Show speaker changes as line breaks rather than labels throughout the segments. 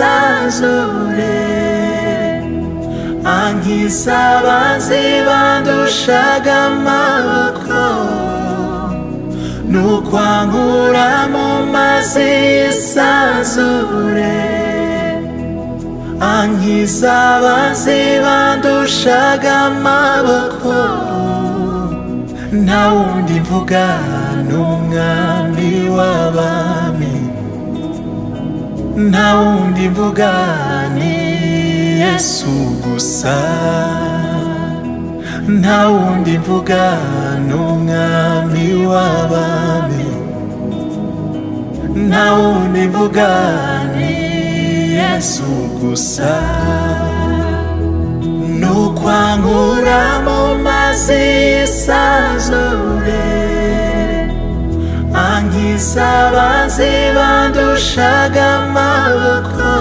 zisanzuye ankiza abanzi bandushaga amaboko n'ukwankura mu mazi y'isanzure ankiza abanzi bandushaga amaboko nta wundi mvuga n'umwami w'abami nta wundi mvuga ni yesu gusa nta wundi mvuga n'umwami w'abami nta wundi mvuga ni yesu gusa n'ukwankura mu mazi y'isanzure ankiza abanzi bandushaga amaboko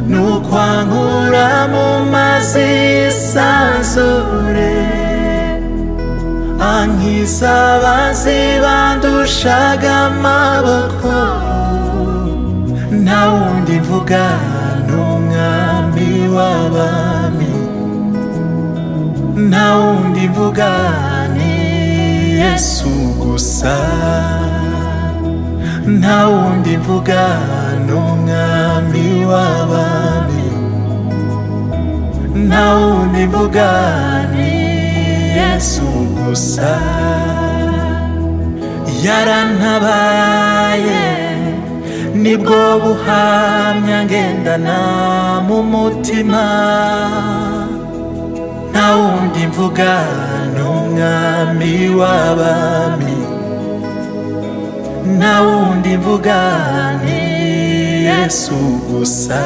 n'ukwankura mu mazi y'isanzure ankiza abanzi bandushaga amaboko nta wundi mvuga n'umwami w'abami nta wundi mvuga ni yesu gusa nta wundi mvuga n'umwami w'abami nta wundi mvuga ni yesu gusa yarantabaye nibwo buhamya ngendana mu mutima nta wundi mvuga n'umwami w'abami nta wundi mvuga ni yesu gusa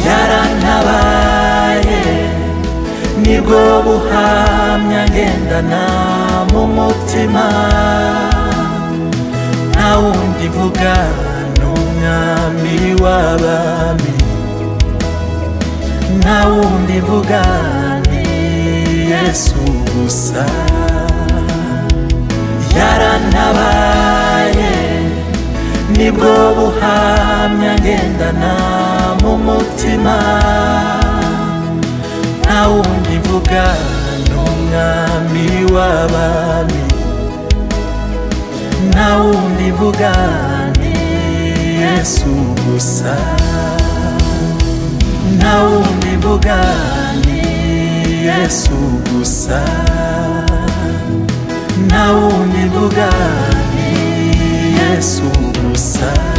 yarantabaye nibwo buhamya ngendana mu mutima nta wundi mvuga n'umwami w'abami nta wundi mvuga ni yesu gusa yarantabaye nibwo buhamya ngendana mu mutima nta wundi mvuga n'umwami w'abami nta wundi mvuga ni yesu gusa nta wundi mvuga ni yesu gusa nta wundi mvuga ni yesu gusa